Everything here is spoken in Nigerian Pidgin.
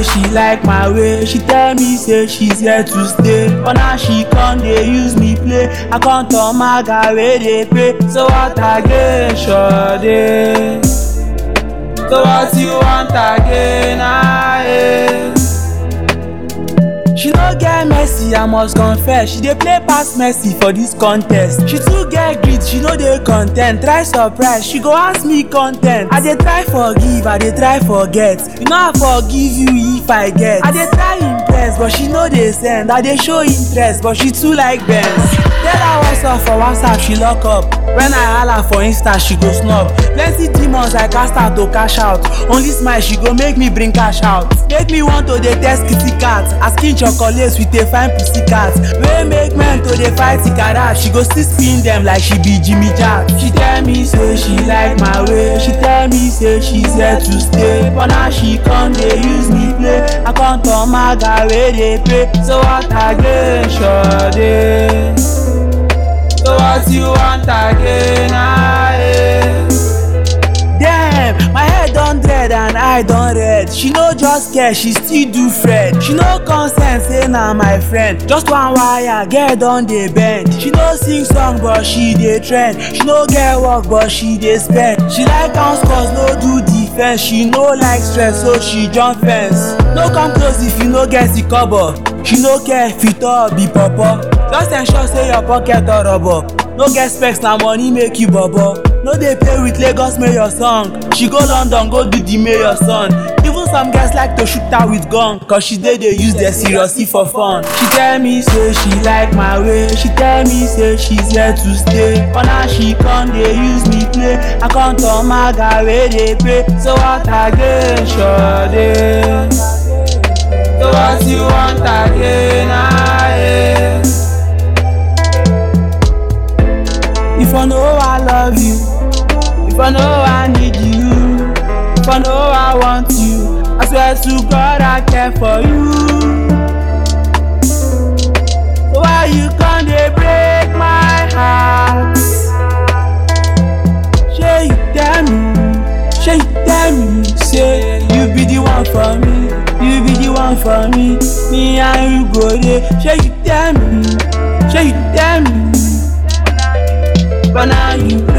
say she like my way. She tell me say she's here to stay. But now she come dey use me play. I come turn my guy wey dey pay. So what again, Sade? So what you want again? Ah, eh. She no get mercy, I must confess. She dey play pass mercy for this contest. She too get greed, she no dey content. Try surprise, she go ask me content. I dey try forgive, I dey try forget. You know I forgive you if I get. I dey try impress, but she no dey send. I dey show interest, but she too like Benz. Tell her what's up for WhatsApp, she lock up. When I holla for Insta, she go snub. Plenty demons I cast her to cash out. Only smile, she go make me bring cash out. Make me want to dey test kitty cat. Asking chocolates with a fine pussy cat. Wey make men to dey fight Ikara. She go still spin them like she be Jimmy Jack. She tell me say she like my way. She tell me say she's here to stay. But now she come dey use me play. I come turn my guy wey dey pay. So what again, Sade? So what you want again? Ah, eh. Damn, my head don dread and eye don red. She no just care, she still do Fred. She no consent, say na my friend. Just one wire, girl don dey bend. She no sing song, but she dey trend. She no get work, but she dey spend. She like count scores, no do defense. She no like stress, so she jump fence. No come close if you no get the cover. She no care if you talk be pawpaw. Just ensure say your pocket or rubber. No get specs na money make you bobo. No dey play with Lagos mayor song. She go London go do the mayor son. Even some girls like to shoot her with gun. Cause she dey dey use their seriously for fun. She tell me say she like my way. She tell me say she's here to stay. But now she come dey use me play. I come turn my guy wey dey pay. So what again, Sade? So what you want again? Ah, eh. If I know I love you, if I know I need you, if I know I want you, I swear to God I care for you. So why you come dey break my heart? Shey you tell me, shey you tell me, say you be the one for me, you be the one for me, me and you go dey. Shey you tell me, shey you tell me. But now you